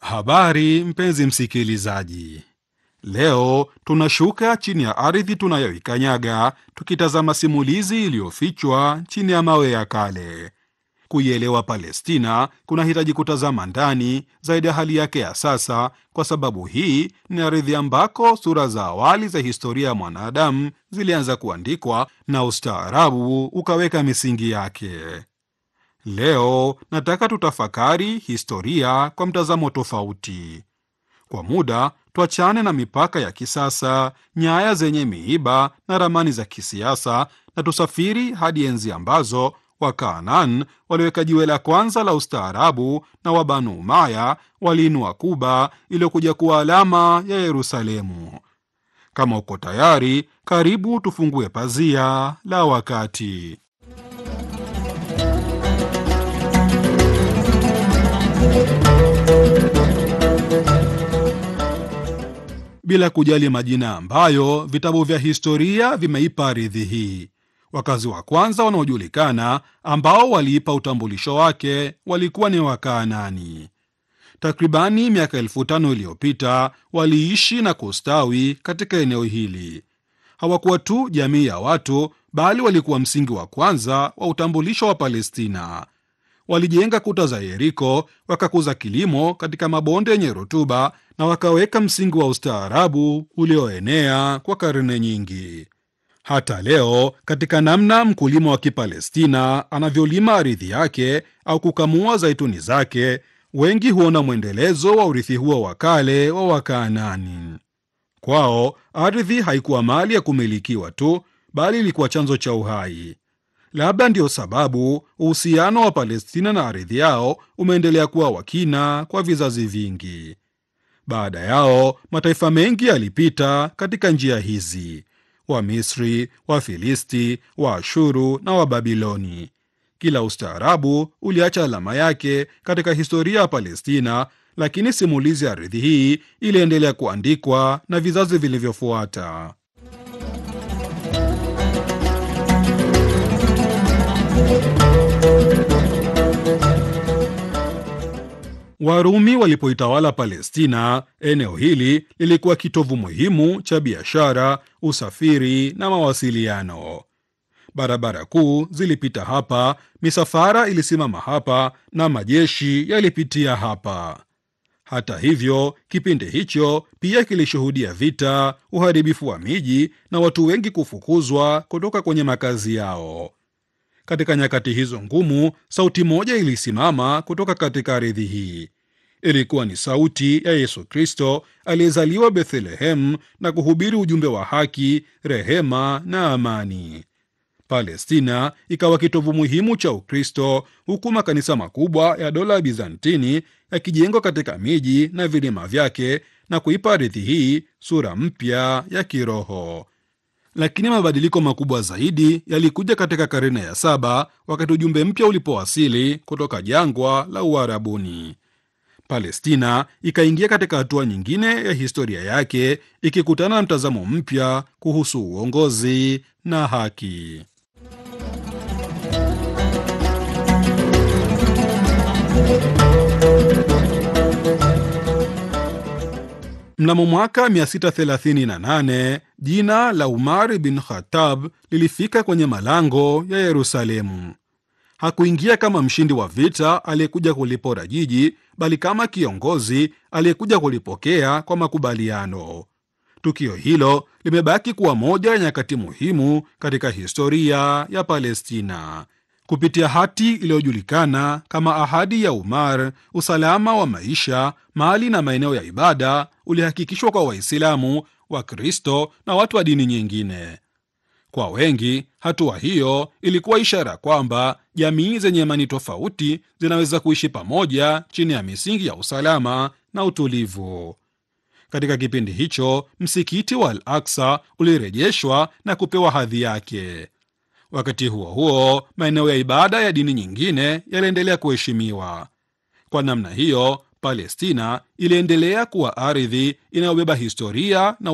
Habari mpenzi msikilizaji, leo tunashuka chini ya ardhi tunayoikanyaga tukitazama simulizi iliyofichwa chini ya mawe ya kale. Kuielewa Palestina kunahitaji kutazama ndani zaidi ya hali yake ya sasa, kwa sababu hii ni ardhi ambako sura za awali za historia ya mwanadamu zilianza kuandikwa na ustaarabu ukaweka misingi yake. Leo nataka tutafakari historia kwa mtazamo tofauti. Kwa muda tuachane na mipaka ya kisasa, nyaya zenye miiba na ramani za kisiasa, na tusafiri hadi enzi ambazo Wakanaan waliweka jiwe la kwanza la ustaarabu na Wabanu Umaya waliinua Kuba iliyokuja kuwa alama ya Yerusalemu. Kama uko tayari, karibu tufungue pazia la wakati. Bila kujali majina ambayo vitabu vya historia vimeipa ardhi hii, wakazi wa kwanza wanaojulikana ambao waliipa utambulisho wake walikuwa ni Wakaanani. Takribani miaka elfu tano iliyopita waliishi na kustawi katika eneo hili. Hawakuwa tu jamii ya watu, bali walikuwa msingi wa kwanza wa utambulisho wa Palestina. Walijenga kuta za Yeriko, wakakuza kilimo katika mabonde yenye rutuba na wakaweka msingi wa ustaarabu ulioenea kwa karne nyingi. Hata leo, katika namna mkulima wa Kipalestina anavyolima ardhi yake au kukamua zaituni zake, wengi huona mwendelezo wa urithi huo wa kale wa Wakaanani. Kwao ardhi haikuwa mali ya kumilikiwa tu, bali ilikuwa chanzo cha uhai. Labda ndiyo sababu uhusiano wa Palestina na ardhi yao umeendelea kuwa wa kina kwa vizazi vingi. Baada yao mataifa mengi yalipita katika njia hizi: Wamisri, Wafilisti, Waashuru na Wababiloni. Kila ustaarabu uliacha alama yake katika historia ya Palestina, lakini simulizi ya ardhi hii iliendelea kuandikwa na vizazi vilivyofuata. Warumi walipoitawala Palestina, eneo hili lilikuwa kitovu muhimu cha biashara, usafiri na mawasiliano. Barabara kuu zilipita hapa, misafara ilisimama hapa na majeshi yalipitia hapa. Hata hivyo, kipindi hicho pia kilishuhudia vita, uharibifu wa miji na watu wengi kufukuzwa kutoka kwenye makazi yao. Katika nyakati hizo ngumu, sauti moja ilisimama kutoka katika ardhi hii. Ilikuwa ni sauti ya Yesu Kristo aliyezaliwa Bethlehem na kuhubiri ujumbe wa haki, rehema na amani. Palestina ikawa kitovu muhimu cha Ukristo, huku makanisa makubwa ya dola ya Bizantini yakijengwa katika miji na vilima vyake na kuipa ardhi hii sura mpya ya kiroho. Lakini mabadiliko makubwa zaidi yalikuja katika karne ya saba wakati ujumbe mpya ulipowasili kutoka jangwa la Uarabuni. Palestina ikaingia katika hatua nyingine ya historia yake, ikikutana na mtazamo mpya kuhusu uongozi na haki. Mnamo mwaka 638 jina la Umar bin Khattab lilifika kwenye malango ya Yerusalemu. Hakuingia kama mshindi wa vita aliyekuja kulipora jiji, bali kama kiongozi aliyekuja kulipokea kwa makubaliano. Tukio hilo limebaki kuwa moja ya nyakati muhimu katika historia ya Palestina. Kupitia hati iliyojulikana kama Ahadi ya Umar, usalama wa maisha, mali na maeneo ya ibada ulihakikishwa kwa Waislamu, Wakristo na watu wa dini nyingine. Kwa wengi, hatua hiyo ilikuwa ishara kwamba jamii zenye imani tofauti zinaweza kuishi pamoja chini ya misingi ya usalama na utulivu. Katika kipindi hicho, msikiti wa Al Aksa ulirejeshwa na kupewa hadhi yake. Wakati huo huo, maeneo ya ibada ya dini nyingine yaliendelea kuheshimiwa. Kwa namna hiyo, Palestina iliendelea kuwa ardhi inayobeba historia na